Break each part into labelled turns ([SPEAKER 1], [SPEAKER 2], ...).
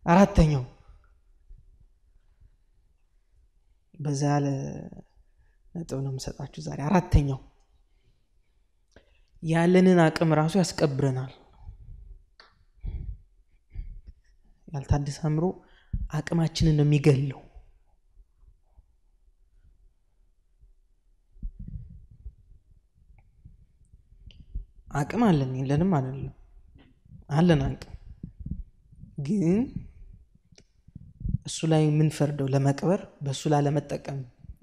[SPEAKER 1] አራተኛው በዛ ያለ ነጥብ ነው የምሰጣችሁ ዛሬ። አራተኛው ያለንን አቅም ራሱ ያስቀብረናል። ያልታደሰ አእምሮ አቅማችንን ነው የሚገለው። አቅም አለን የለንም አይደለም፣ አለን አቅም ግን እሱ ላይ የምንፈርደው ለመቅበር በእሱ ላይ ለመጠቀም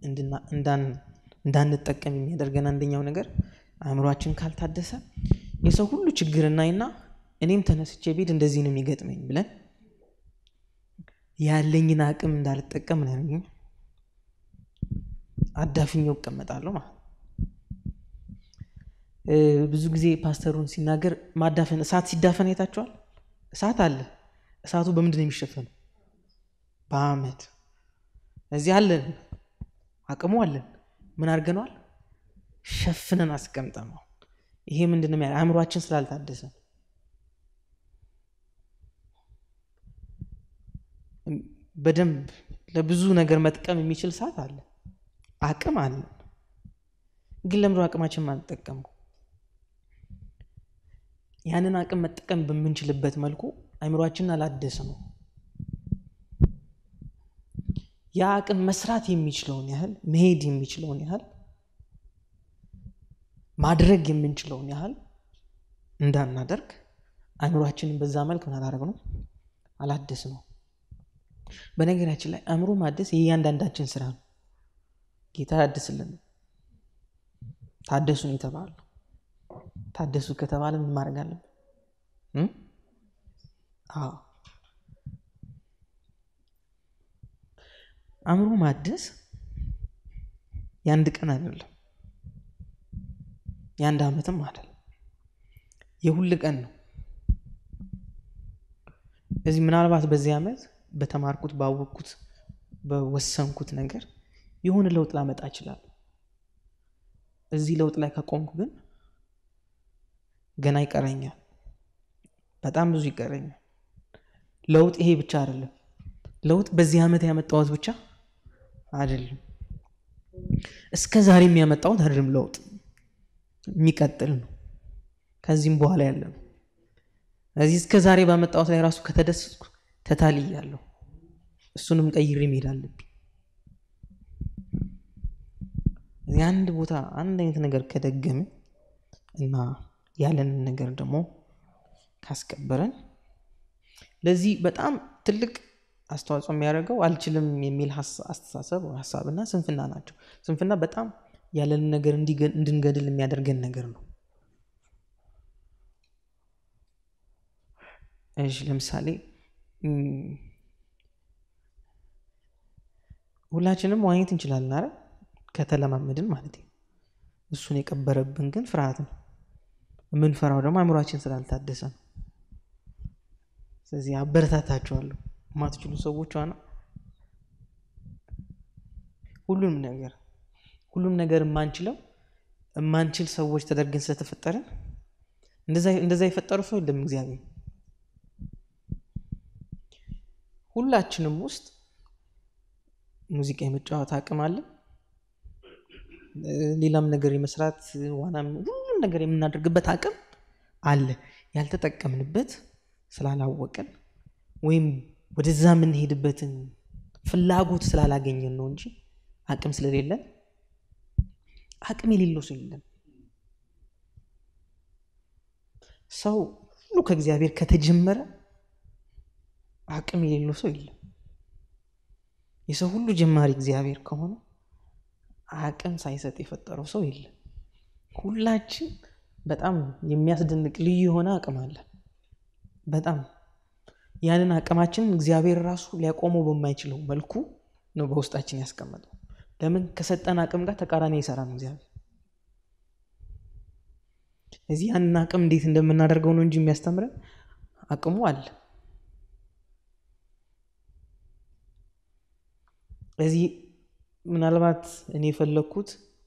[SPEAKER 1] እንዳንጠቀም የሚያደርገን አንደኛው ነገር አእምሯችን ካልታደሰ የሰው ሁሉ ችግር እናይና እኔም ተነስቼ ቤት እንደዚህ ነው የሚገጥመኝ ብለን ያለኝን አቅም እንዳልጠቀም ነው አዳፍኛው እቀመጣለሁ ማለት ብዙ ጊዜ ፓስተሩን ሲናገር ማዳፈን እሳት ሲዳፈን አይታችኋል እሳት አለ እሳቱ በምንድን ነው የሚሸፈነው በአመድ እዚህ አለን አቅሙ አለን ምን አድርገነዋል ሸፍነን አስቀምጠነው ይሄ ምንድን ነው አእምሯችን ስላልታደሰ በደንብ ለብዙ ነገር መጥቀም የሚችል ሰዓት አለ አቅም አለን ግን ለምዶ አቅማችን ማንጠቀመው ያንን አቅም መጠቀም በምንችልበት መልኩ አእምሯችንን አላደስ ነው ያ አቅም መስራት የሚችለውን ያህል መሄድ የሚችለውን ያህል ማድረግ የምንችለውን ያህል እንዳናደርግ አእምሯችንን በዛ መልክ ምን አላደረግ ነው አላደስ ነው በነገራችን ላይ አእምሮ ማደስ የእያንዳንዳችን ስራ ነው ጌታ ያድስልን ታደሱ ነው የተባሉ ታደሱ ከተባለ ምን ማድረግ አለብን አዎ አእምሮ ማደስ የአንድ ቀን አይደለም የአንድ ዓመትም አይደለም የሁል ቀን ነው እዚህ ምናልባት በዚህ ዓመት በተማርኩት ባወቅኩት በወሰንኩት ነገር የሆነ ለውጥ ላመጣ ይችላል እዚህ ለውጥ ላይ ከቆምኩ ግን ገና ይቀረኛል በጣም ብዙ ይቀረኛል ለውጥ ይሄ ብቻ አይደለም ለውጥ በዚህ ዓመት ያመጣሁት ብቻ አይደለም እስከ ዛሬ የሚያመጣሁት አይደለም ለውጥ የሚቀጥል ነው ከዚህም በኋላ ያለ ነው እዚህ እስከ ዛሬ ባመጣሁት ላይ ራሱ ከተደሰትኩ ተታልያለሁ እሱንም ቀይሬ መሄድ አለብኝ የአንድ ቦታ አንድ አይነት ነገር ከደገምን እና ያለንን ነገር ደግሞ ካስቀበረን ለዚህ በጣም ትልቅ አስተዋጽኦ የሚያደርገው አልችልም የሚል አስተሳሰብ ሀሳብና ስንፍና ናቸው ስንፍና በጣም ያለንን ነገር እንድንገድል የሚያደርገን ነገር ነው እሺ ለምሳሌ ሁላችንም ዋኘት እንችላለን አረ ከተለማመድን ማለት እሱን የቀበረብን ግን ፍርሃት ነው የምንፈራው ደግሞ አእምሯችን ስላልታደሰ ነው ስለዚህ አበረታታችኋለሁ ማትችሉ ሰዎች ዋና ሁሉም ነገር ሁሉም ነገር የማንችለው የማንችል ሰዎች ተደርገን ስለተፈጠርን እንደዛ የፈጠሩ ሰው የለም እግዚአብሔር ሁላችንም ውስጥ ሙዚቃ የመጫወት አቅም አለ ሌላም ነገር የመስራት ዋናም ሁሉም ነገር የምናደርግበት አቅም አለ ያልተጠቀምንበት ስላላወቀን ወይም ወደዛ የምንሄድበትን ፍላጎት ስላላገኘን ነው እንጂ አቅም ስለሌለን አቅም የሌለው ሰው የለም ሰው ሁሉ ከእግዚአብሔር ከተጀመረ አቅም የሌለው ሰው የለም የሰው ሁሉ ጀማሪ እግዚአብሔር ከሆነ አቅም ሳይሰጥ የፈጠረው ሰው የለም ሁላችን በጣም የሚያስደንቅ ልዩ የሆነ አቅም አለ በጣም ያንን አቅማችን እግዚአብሔር ራሱ ሊያቆመው በማይችለው መልኩ ነው በውስጣችን ያስቀመጠው ለምን ከሰጠን አቅም ጋር ተቃራኒ አይሰራም እግዚአብሔር እዚህ ያንን አቅም እንዴት እንደምናደርገው ነው እንጂ የሚያስተምረን አቅሙ አለ እዚህ ምናልባት እኔ የፈለግኩት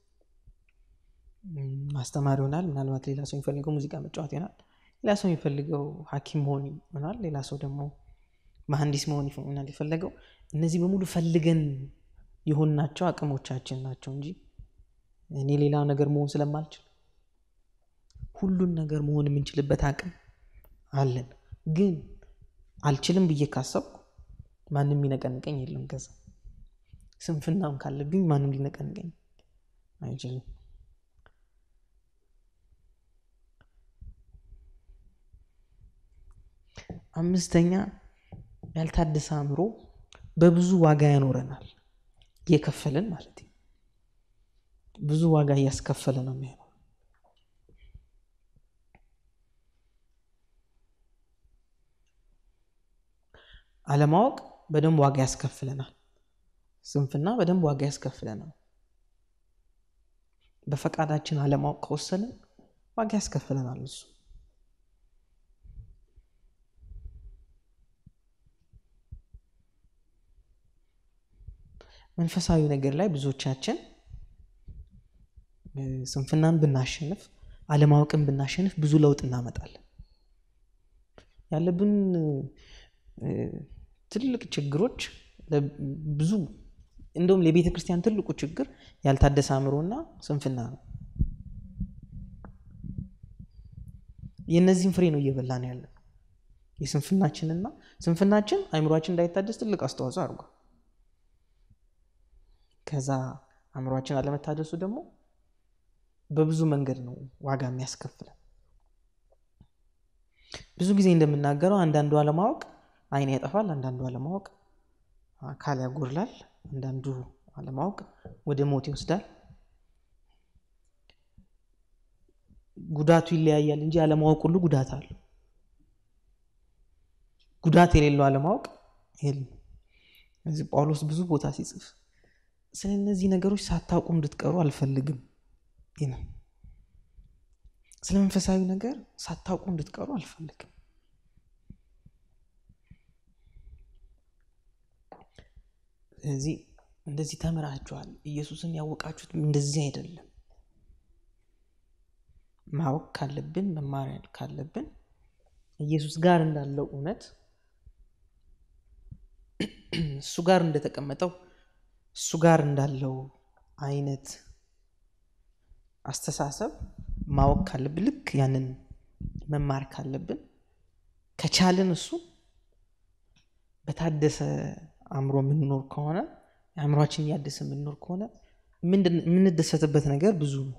[SPEAKER 1] ማስተማር ይሆናል ምናልባት ሌላ ሰው የሚፈልገው ሙዚቃ መጫወት ይሆናል ሌላ ሰው የሚፈልገው ሀኪም መሆን ይሆናል ሌላ ሰው ደግሞ መሐንዲስ መሆን ይሆናል የፈለገው። እነዚህ በሙሉ ፈልገን የሆንናቸው አቅሞቻችን ናቸው እንጂ እኔ ሌላ ነገር መሆን ስለማልችል ሁሉን ነገር መሆን የምንችልበት አቅም አለን። ግን አልችልም ብዬ ካሰብኩ ማንም ሊነቀንቀኝ የለም። ከዛ ስንፍናም ካለብኝ ማንም ሊነቀንቀኝ አይችልም። አምስተኛ ያልታደሰ አእምሮ በብዙ ዋጋ ያኖረናል። እየከፈልን ማለት ነው። ብዙ ዋጋ እያስከፈለ ነው የሚሆነው። አለማወቅ በደንብ ዋጋ ያስከፍለናል። ስንፍና በደንብ ዋጋ ያስከፍለናል። በፈቃዳችን አለማወቅ ከወሰንን ዋጋ ያስከፍለናል እሱ መንፈሳዊ ነገር ላይ ብዙዎቻችን ስንፍናን ብናሸንፍ አለማወቅን ብናሸንፍ ብዙ ለውጥ እናመጣለን። ያለብን ትልቅ ችግሮች ብዙ እንደውም ለቤተ ክርስቲያን ትልቁ ችግር ያልታደሰ አእምሮና ስንፍና ነው። የእነዚህም ፍሬ ነው እየበላን ያለን የስንፍናችንና ስንፍናችን አእምሯችን እንዳይታደስ ትልቅ አስተዋጽኦ አድርጓል። ከዛ አእምሯችን አለመታደሱ ደግሞ በብዙ መንገድ ነው ዋጋ የሚያስከፍለን። ብዙ ጊዜ እንደምናገረው አንዳንዱ አለማወቅ ዓይን ያጠፋል፣ አንዳንዱ አለማወቅ አካል ያጎድላል፣ አንዳንዱ አለማወቅ ወደ ሞት ይወስዳል። ጉዳቱ ይለያያል እንጂ አለማወቅ ሁሉ ጉዳት አለው። ጉዳት የሌለው አለማወቅ የለም። እዚህ ጳውሎስ ብዙ ቦታ ሲጽፍ ስለ እነዚህ ነገሮች ሳታውቁ እንድትቀሩ አልፈልግም ይላል። ስለ መንፈሳዊ ነገር ሳታውቁ እንድትቀሩ አልፈልግም። ስለዚህ እንደዚህ ተምራችኋል፣ ኢየሱስን ያወቃችሁት እንደዚህ አይደለም። ማወቅ ካለብን መማር ካለብን ኢየሱስ ጋር እንዳለው እውነት እሱ ጋር እንደተቀመጠው እሱ ጋር እንዳለው አይነት አስተሳሰብ ማወቅ ካለብን ልክ ያንን መማር ካለብን ከቻልን እሱ በታደሰ አእምሮ የምንኖር ከሆነ አእምሯችን እያደሰ የምንኖር ከሆነ የምንደሰትበት ነገር ብዙ ነው።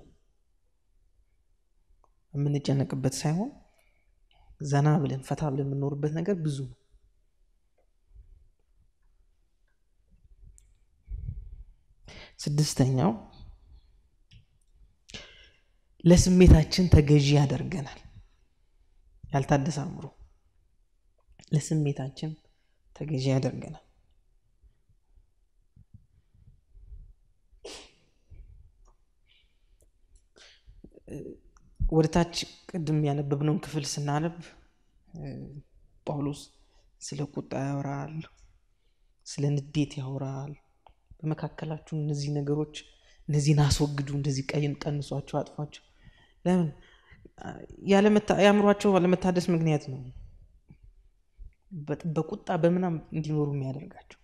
[SPEAKER 1] የምንጨነቅበት ሳይሆን ዘና ብለን ፈታ ብለን የምንኖርበት ነገር ብዙ ነው። ስድስተኛው ለስሜታችን ተገዢ ያደርገናል። ያልታደሰ አእምሮ ለስሜታችን ተገዢ ያደርገናል። ወደ ታች ቅድም ያነበብነውን ክፍል ስናነብ ጳውሎስ ስለ ቁጣ ያወራል፣ ስለ ንዴት ያወራል። በመካከላችሁ እነዚህ ነገሮች እነዚህን አስወግዱ፣ እንደዚህ ቀይን ቀንሷቸው፣ አጥፏቸው። ለምን የአእምሯቸው አለመታደስ ምክንያት ነው በቁጣ በምናም እንዲኖሩ የሚያደርጋቸው።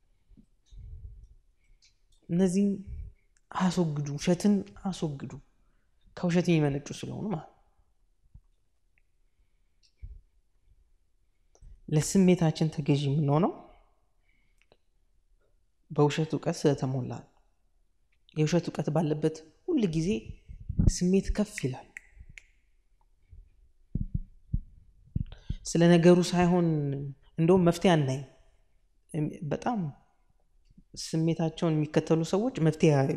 [SPEAKER 1] እነዚህም አስወግዱ፣ ውሸትን አስወግዱ ከውሸት የሚመነጩ ስለሆኑ ማለት ለስሜታችን ተገዢ የምንሆነው በውሸት እውቀት ስለተሞላ ነው። የውሸት እውቀት ባለበት ሁል ጊዜ ስሜት ከፍ ይላል። ስለ ነገሩ ሳይሆን እንደውም መፍትሄ አናይም። በጣም ስሜታቸውን የሚከተሉ ሰዎች መፍትሄ ያዩ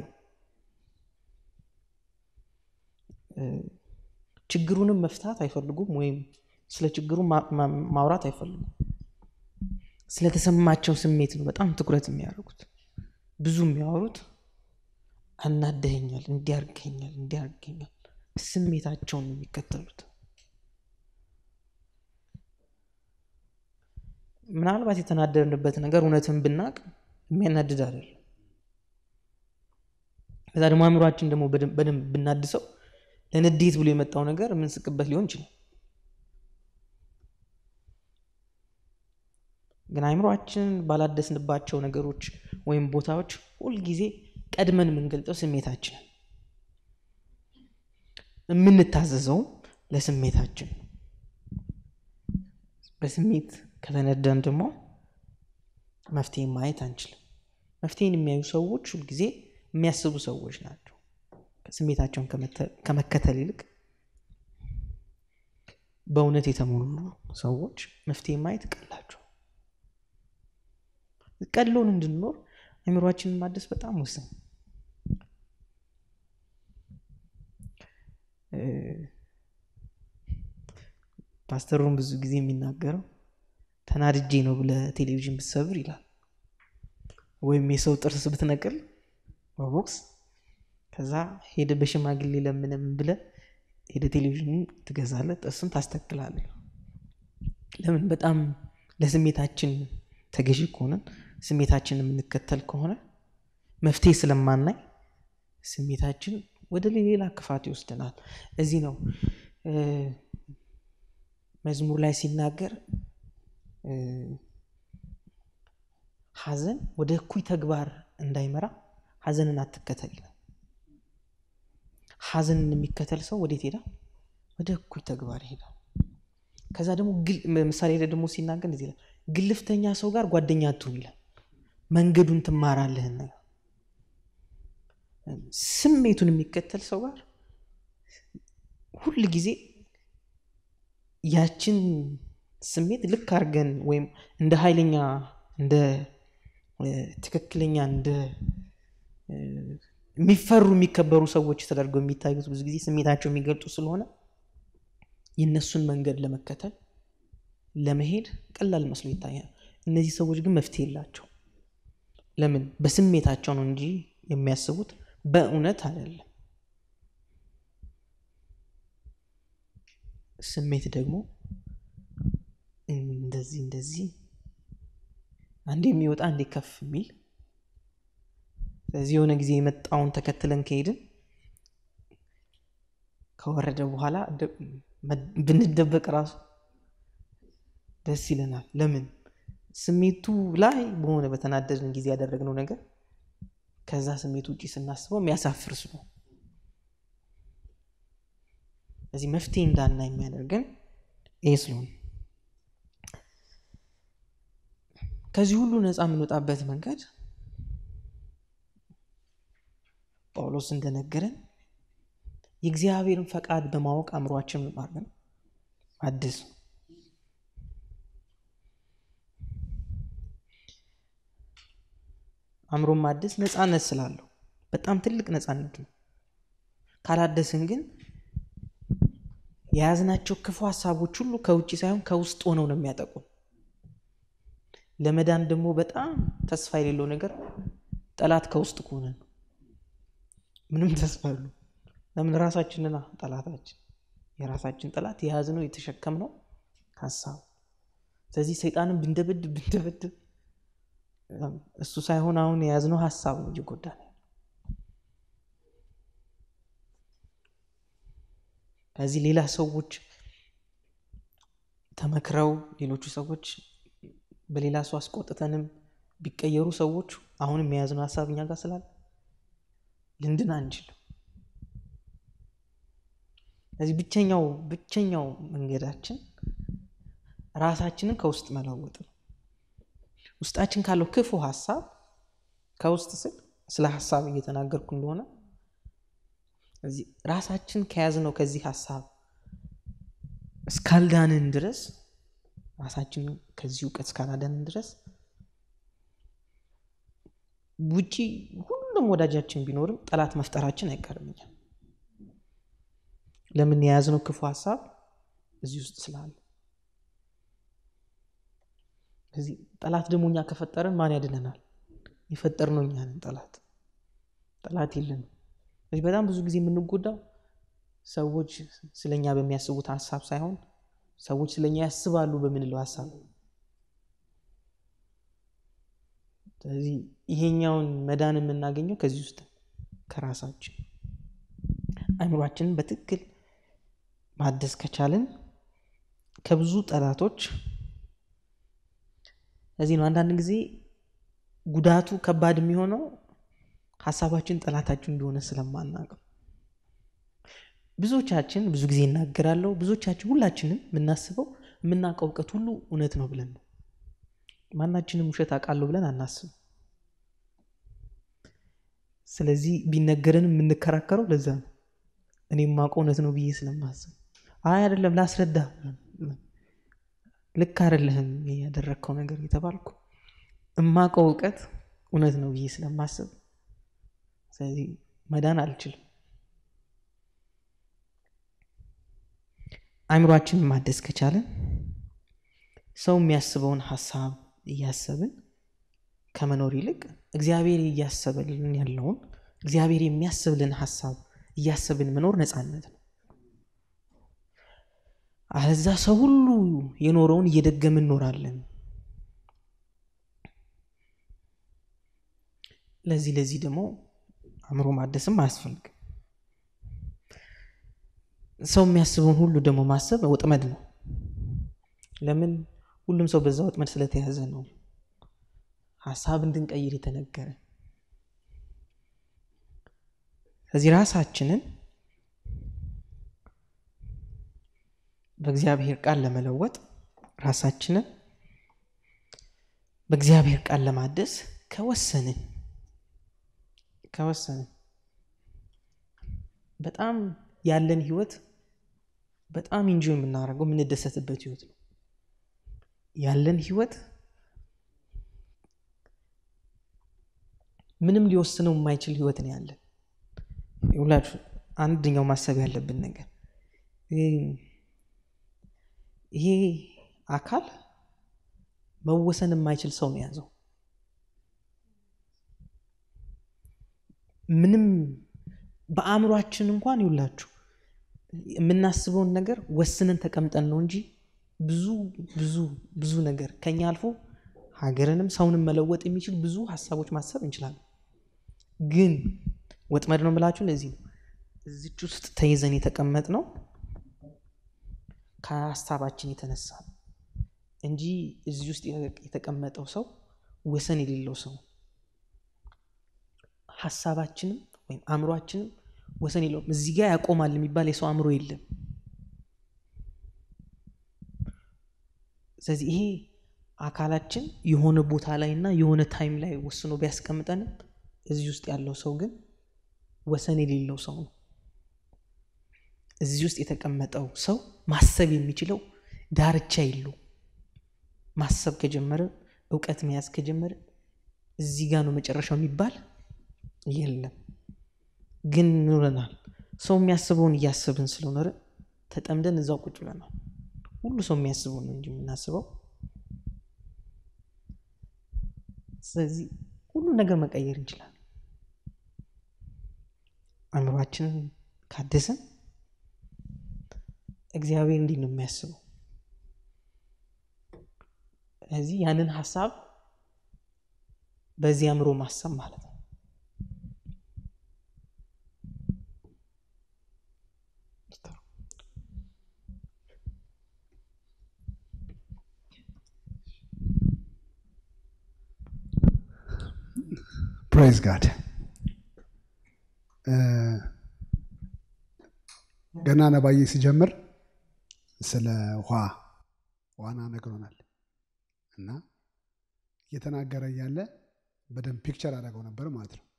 [SPEAKER 1] ችግሩንም መፍታት አይፈልጉም፣ ወይም ስለ ችግሩ ማውራት አይፈልጉም። ስለተሰማቸው ስሜት ነው በጣም ትኩረት የሚያደርጉት። ብዙ የሚያወሩት አናደኸኛል፣ እንዲያርገኛል፣ እንዲያርገኛል ስሜታቸውን ነው የሚከተሉት። ምናልባት የተናደድንበት ነገር እውነትን ብናቅ የሚያናድድ አይደለም። ከዛ ደግሞ አእምሯችን ደግሞ በደንብ ብናድሰው ለንዴት ብሎ የመጣው ነገር የምንስቅበት ሊሆን ይችላል። ግን አይምሯችንን ባላደስንባቸው ነገሮች ወይም ቦታዎች ሁልጊዜ ቀድመን የምንገልጠው ስሜታችንን የምንታዘዘውም ለስሜታችን ነው። በስሜት ከተነዳን ደግሞ መፍትሄ ማየት አንችልም። መፍትሄን የሚያዩ ሰዎች ሁልጊዜ የሚያስቡ ሰዎች ናቸው። ስሜታቸውን ከመከተል ይልቅ በእውነት የተሞሉ ሰዎች መፍትሄ ማየት ቀላቸው። ቀሎን እንድንኖር አእምሯችንን ማደስ በጣም ወሳኝ። ፓስተሩን ብዙ ጊዜ የሚናገረው ተናድጄ ነው ብለህ ቴሌቪዥን ብትሰብር ይላል፣ ወይም የሰው ጥርስ ብትነቅል በቦክስ ከዛ ሄደ በሽማግሌ ለምንም ብለህ ሄደ ቴሌቪዥን ትገዛለህ፣ ጥርስን ታስተክላለህ። ለምን? በጣም ለስሜታችን ተገዢ ከሆነን ስሜታችን የምንከተል ከሆነ መፍትሄ ስለማናይ ስሜታችን ወደ ሌላ ክፋት ይወስደናል። እዚህ ነው መዝሙር ላይ ሲናገር ሐዘን ወደ እኩይ ተግባር እንዳይመራ ሐዘንን አትከተል ይላል። ሐዘንን የሚከተል ሰው ወዴት ሄዳል? ወደ እኩይ ተግባር ይሄዳል። ከዛ ደግሞ ምሳሌ ላይ ደግሞ ሲናገር እዚህ ላይ ግልፍተኛ ሰው ጋር ጓደኛ አትሁን ይላል። መንገዱን ትማራለህና ስሜቱን የሚከተል ሰው ጋር ሁል ጊዜ ያችን ስሜት ልክ አድርገን ወይም እንደ ኃይለኛ እንደ ትክክለኛ እንደ የሚፈሩ የሚከበሩ ሰዎች ተደርገው የሚታዩት ብዙ ጊዜ ስሜታቸው የሚገልጡ ስለሆነ የእነሱን መንገድ ለመከተል ለመሄድ ቀላል መስሎ ይታያል። እነዚህ ሰዎች ግን መፍትሄ የላቸው። ለምን? በስሜታቸው ነው እንጂ የሚያስቡት በእውነት አይደለም። ስሜት ደግሞ እንደዚህ እንደዚህ አንዴ የሚወጣ አንዴ ከፍ የሚል ስለዚህ የሆነ ጊዜ የመጣውን ተከትለን ከሄድን ከወረደ በኋላ ብንደበቅ ራሱ ደስ ይለናል። ለምን? ስሜቱ ላይ በሆነ በተናደድን ጊዜ ያደረግነው ነገር ከዛ ስሜት ውጭ ስናስበው የሚያሳፍር ስሎ እዚህ መፍትሄ እንዳና የሚያደርገን ይህ ስለሆነ ከዚህ ሁሉ ነፃ የምንወጣበት መንገድ ጳውሎስ እንደነገረን የእግዚአብሔርን ፈቃድ በማወቅ አእምሯችን ማድረግ አዲስ አእምሮን ማደስ ነፃነት ስላለው በጣም ትልቅ ነፃነት ነው። ካላደስን ግን የያዝናቸው ክፉ ሀሳቦች ሁሉ ከውጭ ሳይሆን ከውስጥ ሆነው ነው የሚያጠቁ። ለመዳን ደግሞ በጣም ተስፋ የሌለው ነገር ጠላት ከውስጥ ከሆነ ነው። ምንም ተስፋ ያሉ ለምን ራሳችንና ጠላታችን የራሳችን ጠላት የያዝነው የተሸከምነው ሀሳብ። ስለዚህ ሰይጣንን ብንደበድብ ብንደበድብ እሱ ሳይሆን አሁን የያዝነው ሀሳብ ነው እየጎዳ ነው። ከዚህ ሌላ ሰዎች ተመክረው ሌሎቹ ሰዎች በሌላ ሰው አስቆጥተንም ቢቀየሩ ሰዎች አሁንም የያዝነው ሀሳብ እኛ ጋር ስላለ ልንድን አንችልም። ስለዚህ ብቸኛው ብቸኛው መንገዳችን ራሳችንን ከውስጥ መለወጥ ነው። ውስጣችን ካለው ክፉ ሀሳብ ከውስጥ ስል ስለ ሀሳብ እየተናገርኩ እንደሆነ እዚህ ራሳችን ከያዝነው ከዚህ ሀሳብ እስካልዳንን ድረስ ራሳችን ከዚህ እውቀት እስካላዳንን ድረስ ውጪ ሁሉም ወዳጃችን ቢኖርም ጠላት መፍጠራችን አይቀርምኛል። ለምን የያዝነው ክፉ ሀሳብ እዚህ ውስጥ ስላለ። እዚህ ጠላት ደግሞ እኛ ከፈጠረን ማን ያድነናል? የፈጠርነው እኛ ነን። ጠላት ጠላት የለንም። ስለዚህ በጣም ብዙ ጊዜ የምንጎዳው ሰዎች ስለኛ በሚያስቡት ሀሳብ ሳይሆን ሰዎች ስለኛ ያስባሉ በምንለው ሀሳብ። ስለዚህ ይሄኛውን መዳን የምናገኘው ከዚህ ውስጥ ከራሳችን አእምሯችንን በትክክል ማደስ ከቻልን ከብዙ ጠላቶች ለዚህ ነው አንዳንድ ጊዜ ጉዳቱ ከባድ የሚሆነው ሀሳባችን ጠላታችን እንደሆነ ስለማናውቀው። ብዙዎቻችን ብዙ ጊዜ እናገራለሁ፣ ብዙዎቻችን ሁላችንም የምናስበው የምናውቀው እውቀት ሁሉ እውነት ነው ብለን ነው። ማናችንም ውሸት አውቃለሁ ብለን አናስብም። ስለዚህ ቢነገርን የምንከራከረው ለዛ ነው። እኔ የማውቀው እውነት ነው ብዬ ስለማስብ፣ አይ አይደለም ላስረዳ፣ ልክ አይደለህም ያደረግከው ነገር የተባልኩ እማውቀው እውቀት እውነት ነው ብዬ ስለማስብ፣ ስለዚህ መዳን አልችልም። አእምሯችንን ማደስ ከቻለን ሰው የሚያስበውን ሀሳብ እያሰብን ከመኖር ይልቅ እግዚአብሔር እያሰበልን ያለውን እግዚአብሔር የሚያስብልን ሀሳብ እያሰብን መኖር ነፃነት ነው። አለዛ ሰው ሁሉ የኖረውን እየደገምን እንኖራለን። ለዚህ ለዚህ ደግሞ አእምሮ ማደስም አያስፈልግም። ሰው የሚያስበውን ሁሉ ደግሞ ማሰብ ወጥመድ ነው። ለምን? ሁሉም ሰው በዛ ወጥመድ ስለተያዘ ነው ሀሳብ እንድንቀይር የተነገረ። ስለዚህ ራሳችንን በእግዚአብሔር ቃል ለመለወጥ ራሳችንን በእግዚአብሔር ቃል ለማደስ ከወሰንን ከወሰንን በጣም ያለን ህይወት በጣም እንጂ የምናደርገው የምንደሰትበት ህይወት ነው። ያለን ህይወት ምንም ሊወስነው የማይችል ህይወት ነው ያለን። ሁላችሁ አንደኛው ማሰብ ያለብን ነገር ይሄ አካል መወሰን የማይችል ሰው ነው የያዘው። ምንም በአእምሯችን እንኳን ይውላችሁ የምናስበውን ነገር ወስነን ተቀምጠን ነው እንጂ ብዙ ብዙ ብዙ ነገር ከኛ አልፎ ሀገርንም ሰውንም መለወጥ የሚችል ብዙ ሀሳቦች ማሰብ እንችላለን። ግን ወጥመድ ነው ብላችሁ ለዚህ ነው እዚች ውስጥ ተይዘን የተቀመጥ ነው ከሀሳባችን የተነሳ እንጂ እዚህ ውስጥ የተቀመጠው ሰው ወሰን የሌለው ሰው ሀሳባችንም ወይም አእምሯችንም ወሰን የለውም። እዚህ ጋር ያቆማል የሚባል የሰው አእምሮ የለም። ስለዚህ ይሄ አካላችን የሆነ ቦታ ላይ እና የሆነ ታይም ላይ ወስኖ ቢያስቀምጠንም እዚህ ውስጥ ያለው ሰው ግን ወሰን የሌለው ሰው ነው። እዚህ ውስጥ የተቀመጠው ሰው ማሰብ የሚችለው ዳርቻ የለው። ማሰብ ከጀመረ እውቀት መያዝ ከጀመረ እዚህ ጋር ነው መጨረሻው የሚባል የለም። ግን ኑረናል። ሰው የሚያስበውን እያሰብን ስለኖረ ተጠምደን እዛው ቁጭ ብለናል። ሁሉ ሰው የሚያስበውን ነው እንጂ የምናስበው። ስለዚህ ሁሉን ነገር መቀየር እንችላለን። አእምሯችንን ካደስን እግዚአብሔር እንዲህ ነው የሚያስበው። ስለዚህ ያንን ሀሳብ በዚህ አእምሮ ማሰብ ማለት ነው።
[SPEAKER 2] ፕሬዝ ጋድ ገና ነባዬ ሲጀምር ስለ ውሃ ዋና ነግሮናል እና እየተናገረ እያለ በደንብ ፒክቸር አደረገው ነበር ማለት ነው።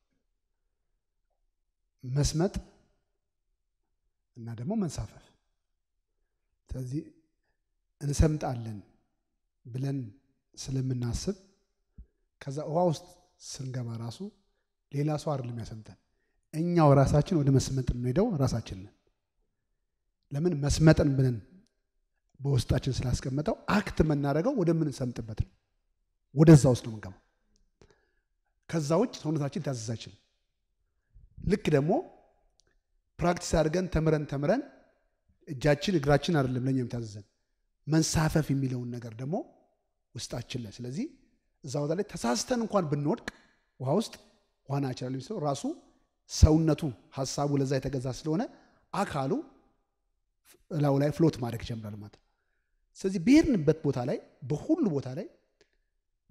[SPEAKER 2] መስመጥ እና ደግሞ መንሳፈፍ። ስለዚህ እንሰምጣለን ብለን ስለምናስብ ከዛ ውሃ ውስጥ ስንገባ ራሱ ሌላ ሰው አይደለም ያሰምጠን፣ እኛው ራሳችን ወደ መስመጥ የምንሄደው ራሳችን ነን። ለምን መስመጥን ብለን በውስጣችን ስላስቀመጠው አክት የምናደርገው ወደምንሰምጥበት ነው። ወደዛ ውስጥ ነው የምንገባው። ከዛ ውጭ ሰውነታችን ታዘዝ አይችልም። ልክ ደግሞ ፕራክቲስ አድርገን ተምረን ተምረን እጃችን እግራችን አይደለም ለእኛ የምታዘዘን መንሳፈፍ የሚለውን ነገር ደግሞ ውስጣችን ላይ ስለዚህ እዛ ቦታ ላይ ተሳስተን እንኳን ብንወድቅ ውሃ ውስጥ ዋና ይችላል የሚሰው ራሱ ሰውነቱ ሀሳቡ ለዛ የተገዛ ስለሆነ አካሉ እላው ላይ ፍሎት ማድረግ ይጀምራል ማለት ነው። ስለዚህ ብሄድንበት ቦታ ላይ በሁሉ ቦታ ላይ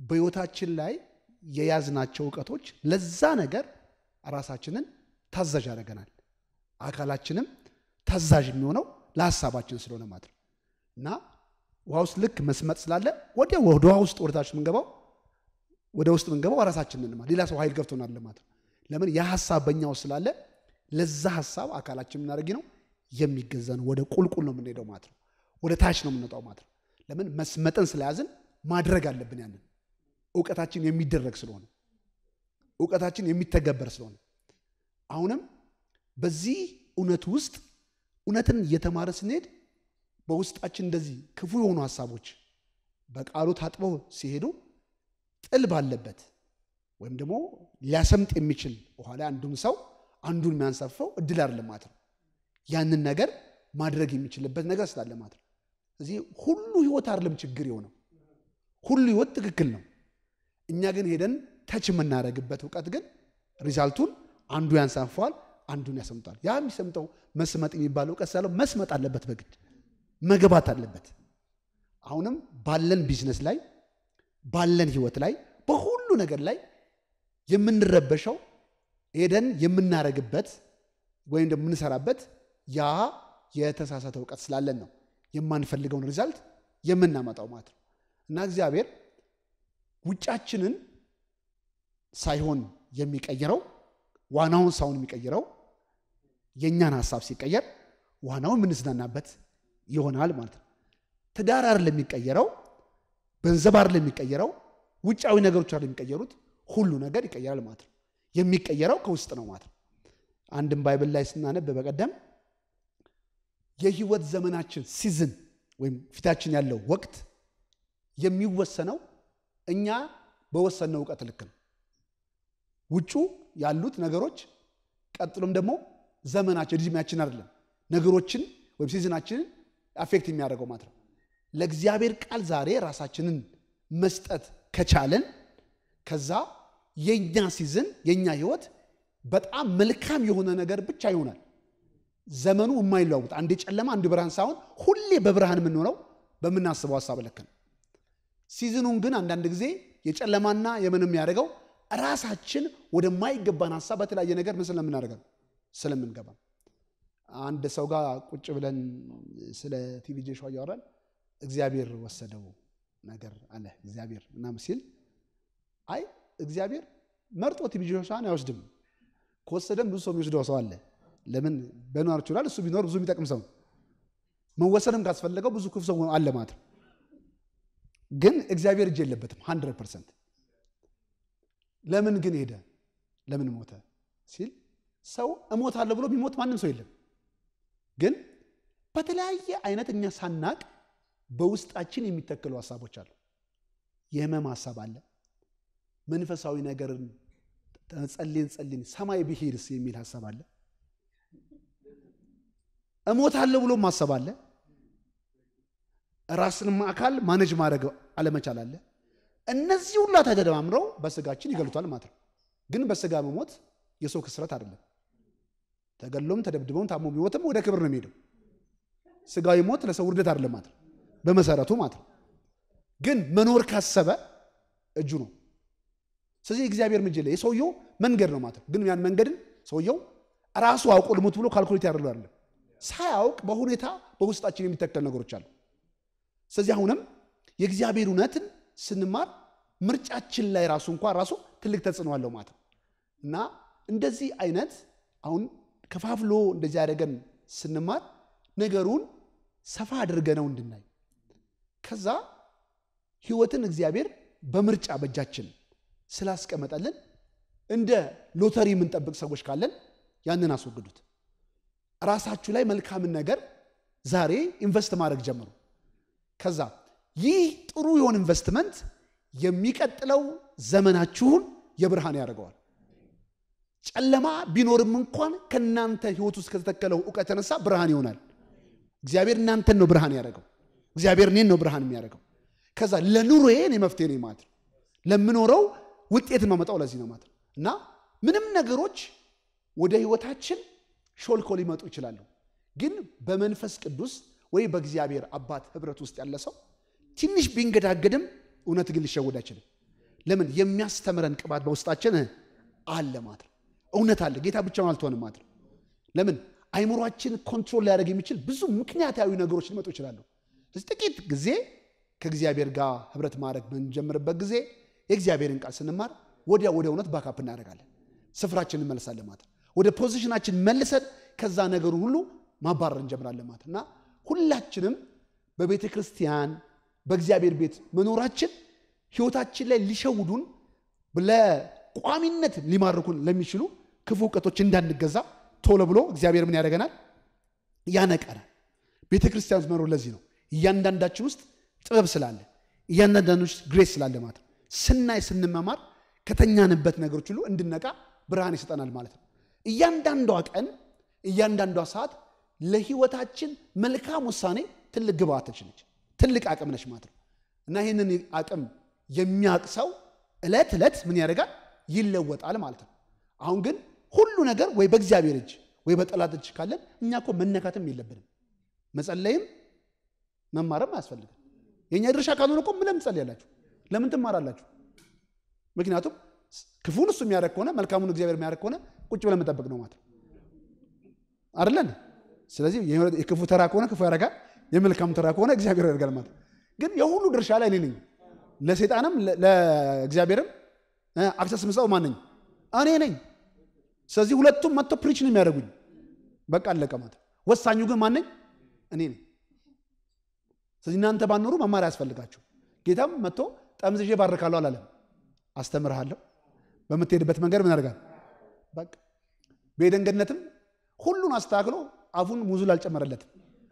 [SPEAKER 2] በሕይወታችን ላይ የያዝናቸው እውቀቶች ለዛ ነገር ራሳችንን ታዛዥ ያደርገናል። አካላችንም ታዛዥ የሚሆነው ለሀሳባችን ስለሆነ ማለት ነው እና ውሃ ውስጥ ልክ መስመጥ ስላለ ወዲያ ወደ ውሃ ውስጥ ወደታች የምንገባው ወደ ውስጥ የምንገባው ራሳችንን ማለት ሌላ ሰው ኃይል ገብቶናል ማለት ነው። ለምን ያ ሀሳብ በእኛ ውስጥ ስላለ ለዛ ሀሳብ አካላችን የምናደርግ ነው የሚገዛ ነው። ወደ ቁልቁል ነው የምንሄደው ማለት ነው። ወደ ታች ነው የምንወጣው ማለት ነው። ለምን መስመጥን ስለያዝን ማድረግ አለብን። ያንን እውቀታችን የሚደረግ ስለሆነ እውቀታችን የሚተገበር ስለሆነ አሁንም በዚህ እውነት ውስጥ እውነትን እየተማረ ስንሄድ በውስጣችን እንደዚህ ክፉ የሆኑ ሀሳቦች በቃሉ ታጥበው ሲሄዱ ጥል ባለበት ወይም ደግሞ ሊያሰምጥ የሚችል ውሃ ላይ አንዱን ሰው አንዱን የሚያንሳፈው እድል አይደለም ማለት ነው። ያንን ነገር ማድረግ የሚችልበት ነገር ስላለ ማለት ነው። እዚህ ሁሉ ህይወት አይደለም ችግር የሆነው ሁሉ ህይወት ትክክል ነው። እኛ ግን ሄደን ተች የምናደርግበት እውቀት ግን ሪዛልቱን አንዱ ያንሳፈዋል፣ አንዱን ያሰምጧል። ያ የሚሰምጠው መስመጥ የሚባል እውቀት ስላለው መስመጥ አለበት፣ በግድ መግባት አለበት። አሁንም ባለን ቢዝነስ ላይ ባለን ህይወት ላይ በሁሉ ነገር ላይ የምንረበሸው ሄደን የምናረግበት ወይም ደግሞ የምንሰራበት ያ የተሳሳተ እውቀት ስላለን ነው የማንፈልገውን ሪዛልት የምናመጣው ማለት ነው። እና እግዚአብሔር ውጫችንን ሳይሆን የሚቀይረው ዋናውን ሳይሆን የሚቀይረው የእኛን ሀሳብ ሲቀየር ዋናውን የምንዝናናበት ይሆናል ማለት ነው። ትዳር አይደለም የሚቀየረው፣ ገንዘብ አይደለም የሚቀየረው፣ ውጫዊ ነገሮች አይደለም የሚቀየሩት፣ ሁሉ ነገር ይቀየራል ማለት ነው። የሚቀየረው ከውስጥ ነው ማለት ነው። አንድም ባይብል ላይ ስናነብ በቀደም የህይወት ዘመናችን ሲዝን ወይም ፊታችን ያለው ወቅት የሚወሰነው እኛ በወሰነው እውቀት ልክ ነው። ውጩ ያሉት ነገሮች ቀጥሎም ደግሞ ዘመናችን እድሜያችን አይደለም ነገሮችን ወይም ሲዝናችንን አፌክት የሚያደርገው ማለት ነው። ለእግዚአብሔር ቃል ዛሬ ራሳችንን መስጠት ከቻለን ከዛ የኛ ሲዝን የኛ ህይወት በጣም መልካም የሆነ ነገር ብቻ ይሆናል። ዘመኑ የማይለዋውጥ አንዴ ጨለማ አንድ ብርሃን ሳይሆን ሁሌ በብርሃን የምንሆነው በምናስበው ሀሳብ ልክ ነው። ሲዝኑን ግን አንዳንድ ጊዜ የጨለማና የምን የሚያደርገው ራሳችን ወደማይገባን ሀሳብ በተለያየ ነገር ምን ስለምናደርገው ስለምንገባ አንድ ሰው ጋር ቁጭ ብለን ስለ ቲቪ ሾው እያወራን እግዚአብሔር ወሰደው ነገር አለ እግዚአብሔር ምናምን ሲል አይ እግዚአብሔር መርጦ ቲቪ ሾውን አይወስድም። ከወሰደም ብዙ ሰው የሚወስደው ሰው አለ። ለምን በኖር ይችላል። እሱ ቢኖር ብዙ የሚጠቅም ሰው መወሰድም ካስፈለገው ብዙ ክፉ ሰው አለ ማለት ነው። ግን እግዚአብሔር እጅ የለበትም ሀንድረድ ፐርሰንት። ለምን ግን ሄደ ለምን ሞተ ሲል ሰው እሞታለሁ ብሎ የሚሞት ማንም ሰው የለም። ግን በተለያየ አይነት እኛ ሳናቅ በውስጣችን የሚተክሉ ሀሳቦች አሉ። የህመም ሀሳብ አለ። መንፈሳዊ ነገርን ጸልን ጸልን ሰማይ ብሄድስ የሚል ሀሳብ አለ። እሞታለሁ ብሎ ማሰብ አለ። ራስንም አካል ማነጅ ማድረግ አለመቻል አለ። እነዚህ ሁላ ተደማምረው በስጋችን ይገሉታል ማለት ነው። ግን በስጋ መሞት የሰው ክስረት አይደለም። ተገሎም ተደብድበውም ታሞ ቢሞትም ወደ ክብር ነው የሚሄደው። ስጋዊ ሞት ለሰው ውርደት አይደለም ማለት ነው በመሰረቱ ማለት ነው። ግን መኖር ካሰበ እጁ ነው። ስለዚህ እግዚአብሔር ምጅ ላይ የሰውየው መንገድ ነው ማለት ነው። ግን ያን መንገድን ሰውየው ራሱ አውቆ ልሙት ብሎ ካልኩሌት ያደርገው አይደለም። ሳያውቅ በሁኔታ በውስጣችን የሚተከል ነገሮች አሉ። ስለዚህ አሁንም የእግዚአብሔር እውነትን ስንማር ምርጫችን ላይ ራሱ እንኳን ራሱ ትልቅ ተጽዕኖ አለው ማለት ነው እና እንደዚህ አይነት አሁን ከፋፍሎ እንደዚህ አደረገን ስንማር ነገሩን ሰፋ አድርገነው እንድናይ ከዛ ህይወትን እግዚአብሔር በምርጫ በእጃችን ስላስቀመጠልን እንደ ሎተሪ የምንጠብቅ ሰዎች ካለን ያንን አስወግዱት። ራሳችሁ ላይ መልካምን ነገር ዛሬ ኢንቨስት ማድረግ ጀምሩ። ከዛ ይህ ጥሩ የሆነ ኢንቨስትመንት የሚቀጥለው ዘመናችሁን የብርሃን ያደርገዋል። ጨለማ ቢኖርም እንኳን ከእናንተ ህይወት ውስጥ ከተተከለው እውቀት የተነሳ ብርሃን ይሆናል። እግዚአብሔር እናንተን ነው ብርሃን ያደረገው። እግዚአብሔር እኔን ነው ብርሃን የሚያደርገው። ከዛ ለኑሮዬ እኔ መፍትሄ ነኝ ማለት ነው። ለምኖረው ውጤት ማመጣው ለዚህ ነው ማለት ነው። እና ምንም ነገሮች ወደ ህይወታችን ሾልኮ ሊመጡ ይችላሉ። ግን በመንፈስ ቅዱስ ወይ በእግዚአብሔር አባት ህብረት ውስጥ ያለ ሰው ትንሽ ቢንገዳገድም እውነት ግን ሊሸወድ አይችልም። ለምን የሚያስተምረን ቅባት በውስጣችን አለ ማለት ነው። እውነት አለ። ጌታ ብቻውን አልትሆንም ማለት ነው። ለምን አይምሯችን ኮንትሮል ሊያደርግ የሚችል ብዙ ምክንያታዊ ነገሮች ሊመጡ ይችላሉ። ስለዚህ ጥቂት ጊዜ ከእግዚአብሔር ጋር ህብረት ማድረግ በምንጀምርበት ጊዜ የእግዚአብሔርን ቃል ስንማር ወዲያ ወደ እውነት ባካፕ እናደርጋለን። ስፍራችን እንመልሳለን ማለት ነው። ወደ ፖዚሽናችን መልሰን ከዛ ነገሩ ሁሉ ማባረር እንጀምራለን ማለት እና ሁላችንም በቤተ ክርስቲያን በእግዚአብሔር ቤት መኖራችን ህይወታችን ላይ ሊሸውዱን ለቋሚነት ሊማርኩን ለሚችሉ ክፉ እውቀቶች እንዳንገዛ ቶሎ ብሎ እግዚአብሔር ምን ያደርገናል? ያነቀናል። ቤተ ክርስቲያን ውስጥ መኖር ለዚህ ነው። እያንዳንዳችን ውስጥ ጥበብ ስላለ፣ እያንዳንዳችን ውስጥ ግሬስ ስላለ ማለት ነው። ስናይ ስንመማር ከተኛንበት ነገሮች ሁሉ እንድነቃ ብርሃን ይሰጠናል ማለት ነው። እያንዳንዷ ቀን እያንዳንዷ ሰዓት ለህይወታችን መልካም ውሳኔ ትልቅ ግብአቶች ነች፣ ትልቅ አቅም ነች ማለት ነው እና ይህንን አቅም የሚያውቅ ሰው ዕለት ዕለት ምን ያደርጋል? ይለወጣል ማለት ነው። አሁን ግን ሁሉ ነገር ወይ በእግዚአብሔር እጅ ወይ በጠላት እጅ ካለን እኛ እኮ መነካትም የለብንም። መጸለይም መማርም አያስፈልግም። የእኛ ድርሻ ካልሆነ እኮ ምን ለምን ትጸልያላችሁ? ለምን ትማራላችሁ? ምክንያቱም ክፉን እሱ የሚያደርግ ከሆነ መልካሙን እግዚአብሔር የሚያደርግ ከሆነ ቁጭ ብለን መጠበቅ ነው ማለት ነው አይደለን? ስለዚህ የክፉ ተራ ከሆነ ክፉ ያደርጋል፣ የመልካሙ ተራ ከሆነ እግዚአብሔር ያደርጋል ማለት ነው። ግን የሁሉ ድርሻ ላይ እኔ ነኝ። ለሰይጣንም ለእግዚአብሔርም አክሰስ ምሰው ማን ነኝ? እኔ ነኝ። ስለዚህ ሁለቱም መጥቶ ፕሪች ነው የሚያደርጉኝ። በቃ አለቀ ማለት ነው። ወሳኙ ግን ማን ነኝ? እኔ ነኝ። ስለዚህ እናንተ ባኖሩ መማር ያስፈልጋችሁ። ጌታም መጥቶ ጠምዝዤ ባርካለሁ አላለም። አስተምርሃለሁ በምትሄድበት መንገድ ምን ያደርጋል? በቃ በኤደን ገነትም ሁሉን አስተካክሎ አፉን ሙዙል አልጨመረለትም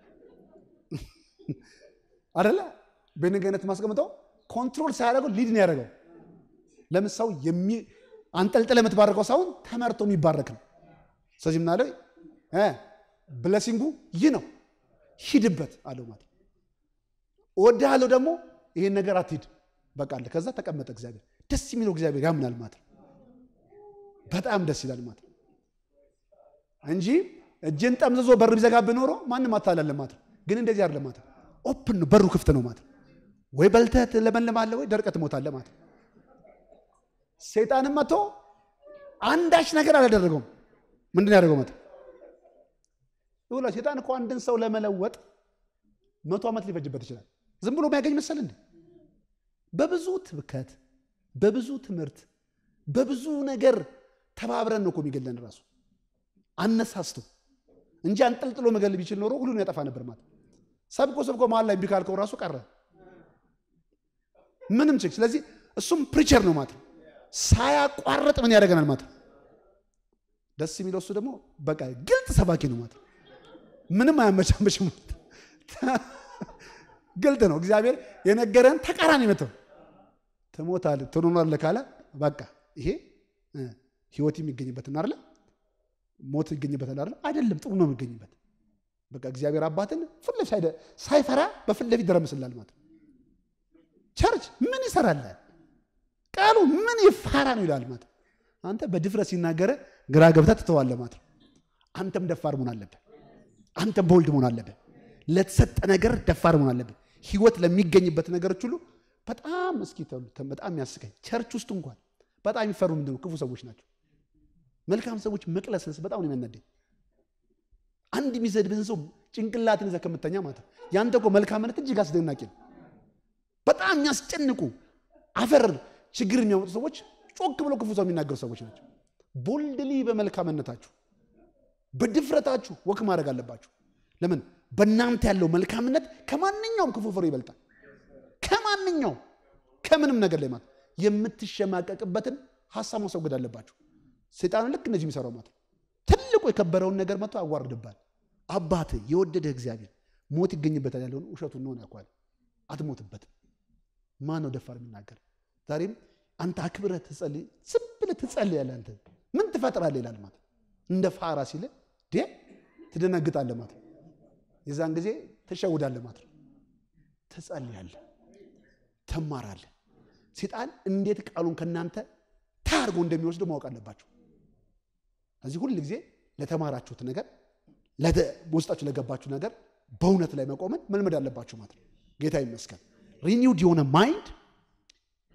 [SPEAKER 2] አደለ? በኤደን ገነት ማስቀምጠው ኮንትሮል ሳያደርገው ሊድ ነው ያደረገው። ለምን ሰው አንጠልጥለ የምትባረከው ሳይሆን ተመርቶ የሚባረክ ነው። ስለዚህ ምናለው ብለሲንጉ ይህ ነው፣ ሂድበት አለው ማለት እወድሃለሁ ደግሞ ይሄን ነገር አትሂድ በቃ አለ። ከዛ ተቀመጠ እግዚአብሔር። ደስ የሚለው እግዚአብሔር ያምናል ማለት ነው። በጣም ደስ ይላል ማለት ነው እንጂ እጅን ጠምዝዞ በር ቢዘጋብህ ኖሮ ማንም አታላለ ማለት ነው። ግን እንደዚህ አይደለም ማለት ነው። ኦፕን ነው፣ በሩ ክፍት ነው ማለት ነው። ወይ በልተህ ትለመልማለህ ወይ ደርቀህ ትሞታለህ ማለት ነው። ሰይጣንም መጥቶ አንዳች ነገር አላደረገውም። ምንድን ያደርገው መጥቶ ይሁላ ሰይጣን እኮ አንድን ሰው ለመለወጥ መቶ ዓመት ሊፈጅበት ይችላል። ዝም ብሎ የሚያገኝ መሰል እንዴ? በብዙ ትብከት፣ በብዙ ትምህርት፣ በብዙ ነገር ተባብረን ነው እኮ የሚገለን ራሱ አነሳስቶ እንጂ አንጠልጥሎ መገል ቢችል ኖሮ ሁሉን ያጠፋ ነበር ማለት ሰብኮ ሰብኮ መሀል ላይ እምቢ ካልከው ራሱ ቀረ ምንም ችግር። ስለዚህ እሱም ፕሪቸር ነው ማለት ነው። ሳያቋርጥ ምን ያደርገናል ማለት ነው። ደስ የሚለው እሱ ደግሞ በቃ ግልጥ ሰባኪ ነው ማለት ነው። ምንም አያመቻመችም ማለት ነው። ግልጥ ነው። እግዚአብሔር የነገረን ተቃራኒ መተው ትሞታለህ ትኖራለህ ካለ በቃ ይሄ ህይወት የሚገኝበትን አይደለ ሞት ይገኝበታል አይደለ አይደለም፣ ጥሩ ነው የሚገኝበት። በቃ እግዚአብሔር አባትን ፊት ለፊት ሳይፈራ በፊት ለፊት ይደረምስላል ማለት ነው። ቸርች ምን ይሰራል? ቃሉ ምን ይፋራ ነው ይላል ማለት ነው። አንተ በድፍረት ሲናገረ ግራ ገብተህ ትተዋለህ ማለት ነው። አንተም ደፋር መሆን አለብህ። አንተም ቦልድ መሆን አለብህ። ለተሰጠ ነገር ደፋር መሆን አለብህ። ህይወት ለሚገኝበት ነገሮች ሁሉ በጣም እስኪ በጣም ያስቀኝ ቸርች ውስጥ እንኳን በጣም የሚፈሩ ምንድን ነው? ክፉ ሰዎች ናቸው። መልካም ሰዎች መቅለስለስ በጣም ነው የሚያናደኝ። አንድ የሚሰድብህን ሰው ጭንቅላትን ይዘህ ከምተኛ ማለት ነው። ያንተ እኮ መልካምነት እጅግ አስደናቂ ነው። በጣም የሚያስጨንቁ አፈር ችግር የሚያመጡ ሰዎች ጮክ ብሎ ክፉ ሰው የሚናገሩ ሰዎች ናቸው። ቦልድሊ በመልካምነታችሁ በድፍረታችሁ ወክ ማድረግ አለባችሁ። ለምን በእናንተ ያለው መልካምነት ከማንኛውም ክፉ ፍሬ ይበልጣል። ከማንኛውም ከምንም ነገር ላይ ማለት የምትሸማቀቅበትን ሀሳብ ማስወገድ አለባችሁ። ሰይጣን ልክ እንደዚህ የሚሰራው ማለት ትልቁ የከበረውን ነገር መጥቶ ያዋርድባል። አባት የወደደህ እግዚአብሔር ሞት ይገኝበታል ያለውን ውሸቱን ነው ያኳል። አትሞትበትም። ማን ነው ደፋር የሚናገር? ዛሬም አንተ አክብረህ ትጸልይ፣ ዝም ብለህ ትጸልያለህ። አንተ ምን ትፈጥራለህ ይላል ማለት እንደ ፋራ ሲል ትደነግጣለህ ማለት የዛን ጊዜ ትሸውዳለህ ማለት ነው። ትጸልያለህ፣ ትማራለህ። ሴጣን እንዴት ቃሉን ከእናንተ ታርጎ እንደሚወስደው ማወቅ አለባችሁ። እዚህ ሁል ጊዜ ለተማራችሁት ነገር ውስጣችሁ ለገባችሁ ነገር በእውነት ላይ መቆምን መልመድ አለባችሁ ማለት ነው። ጌታ ይመስገን። ሪኒውድ የሆነ ማይንድ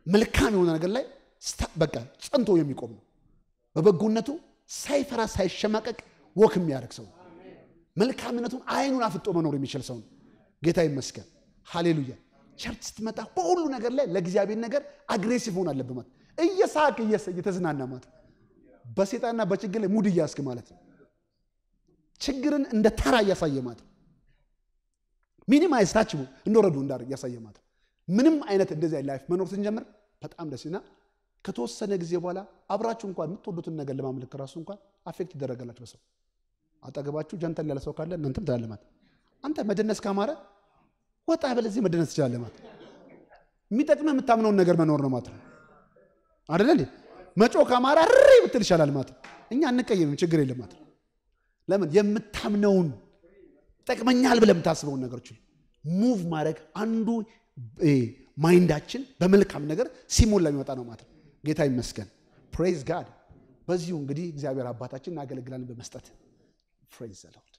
[SPEAKER 2] መልካም የሆነ ነገር ላይ በቃ ጸንቶ የሚቆም ነው። በበጎነቱ ሳይፈራ ሳይሸማቀቅ ወክ የሚያደርግ ሰው ነው። መልካምነቱን አይኑን አፍጦ መኖር የሚችል ሰው ነው። ጌታ ይመስገን። ሃሌሉያ። ቸርች ስትመጣ በሁሉ ነገር ላይ ለእግዚአብሔር ነገር አግሬሲቭ ሆን አለብህ ማለት እየሳቅ እየተዝናና ማለት በሴጣንና በችግር ላይ ሙድ እያስክ ማለት ነው። ችግርን እንደ ተራ እያሳየ ማለት ነው። ሚኒማይዝ ታች እንደወረዱ እንዳር እያሳየ ማለት ነው። ምንም አይነት እንደዚህ ላይፍ መኖር ስንጀምር በጣም ደስ እና ከተወሰነ ጊዜ በኋላ አብራችሁ እንኳን የምትወዱትን ነገር ለማምለክ ራሱ እንኳን አፌክት ይደረጋላችሁ በሰው አጠገባችሁ ጀንተል ያለ ሰው ካለ እናንተም ትላለህ ማለት አንተ መደነስ ካማረ ወጣ በለዚህ መደነስ ትችላለህ ማለት የሚጠቅምህ የምታምነውን ነገር መኖር ነው ማለት ነው አይደለ እንዴ መጮ ካማረ ሪ ብትል ይሻላል ማለት እኛ እንቀየምም ችግር የለም ማለት ለምን የምታምነውን ጠቅመኛል ብለህ የምታስበውን ነገሮች ሙቭ ማድረግ አንዱ ማይንዳችን በመልካም ነገር ሲሞላ የሚመጣ ነው ማለት ነው ጌታ ይመስገን ፕሬዝ ጋድ በዚሁ እንግዲህ እግዚአብሔር አባታችን እናገለግላለን በመስጠት ፕሬዝ ዘ ሎርድ